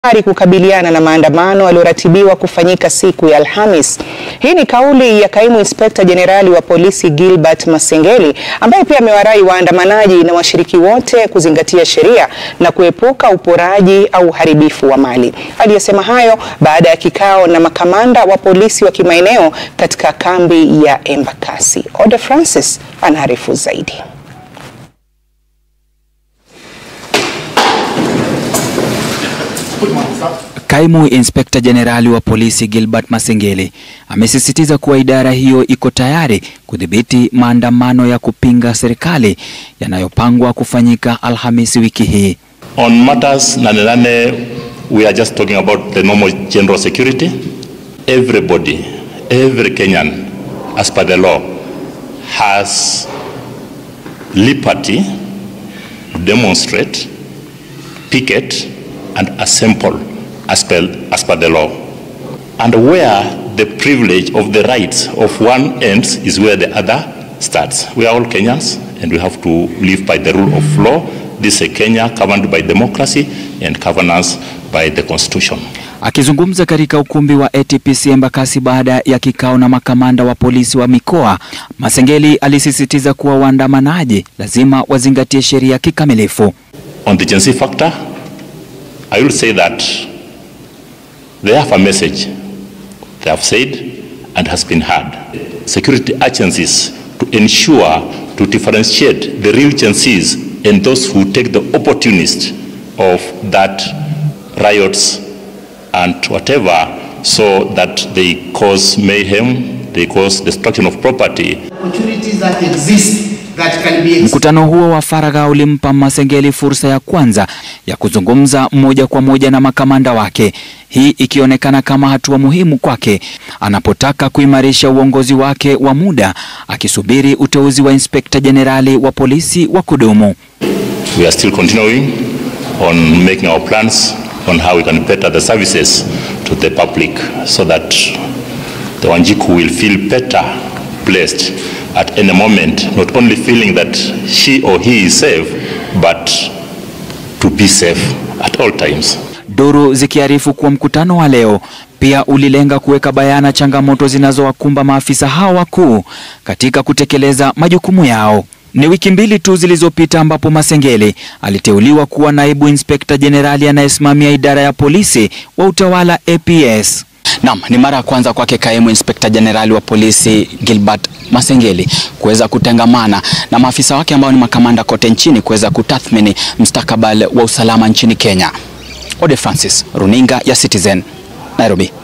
ari kukabiliana na maandamano yaliyoratibiwa kufanyika siku ya Alhamis. Hii ni kauli ya kaimu inspekta jenerali wa polisi Gilbert Masengeli ambaye pia amewarai waandamanaji na washiriki wote kuzingatia sheria na kuepuka uporaji au uharibifu wa mali. Aliyesema hayo baada ya kikao na makamanda wa polisi wa kimaeneo katika kambi ya Embakasi. Ode Francis anaarifu zaidi. Kaimu Inspekta Jenerali wa Polisi Gilbert Masengeli amesisitiza kuwa idara hiyo iko tayari kudhibiti maandamano ya kupinga serikali yanayopangwa kufanyika Alhamisi wiki hii. On matters nane nane, we are just talking about the normal general security. Everybody, every Kenyan, as per the law, has liberty to demonstrate, picket, and assemble as per, as per the law. And where the privilege of the rights of one ends is where the other starts. We are all Kenyans and we have to live by the rule of law. This is a Kenya governed by democracy and governance by the constitution. Akizungumza katika ukumbi wa ATPC Embakasi baada ya kikao na makamanda wa polisi wa mikoa, Masengeli alisisitiza kuwa waandamanaji lazima wazingatie sheria kikamilifu. On the Gen Z factor, I will say that they have a message they have said and has been heard. Security agencies to ensure to differentiate the real Gen Zs and those who take the opportunist of that riots and whatever so that they cause mayhem, they cause destruction of property. opportunities that exist that can be Mkutano huo wa faragha ulimpa Masengeli fursa ya kwanza ya kuzungumza moja kwa moja na makamanda wake, hii ikionekana kama hatua muhimu kwake anapotaka kuimarisha uongozi wake wa muda, akisubiri uteuzi wa inspekta jenerali wa polisi wa kudumu. We are still continuing on making our plans on how we can better the services to the public so that the Wanjiku will feel better placed at any moment, not only feeling that she or he is safe, but to be safe at all times. Duru zikiarifu kuwa mkutano wa leo pia ulilenga kuweka bayana changamoto zinazowakumba maafisa hao wakuu katika kutekeleza majukumu yao. Ni wiki mbili tu zilizopita ambapo Masengeli aliteuliwa kuwa naibu inspekta jenerali anayesimamia idara ya polisi wa utawala APS. Naam, ni mara ya kwanza kwake kaimu inspekta jenerali wa polisi Gilbert Masengeli kuweza kutangamana na maafisa wake ambao ni makamanda kote nchini kuweza kutathmini mustakabali wa usalama nchini Kenya. Ode Francis, runinga ya Citizen, Nairobi.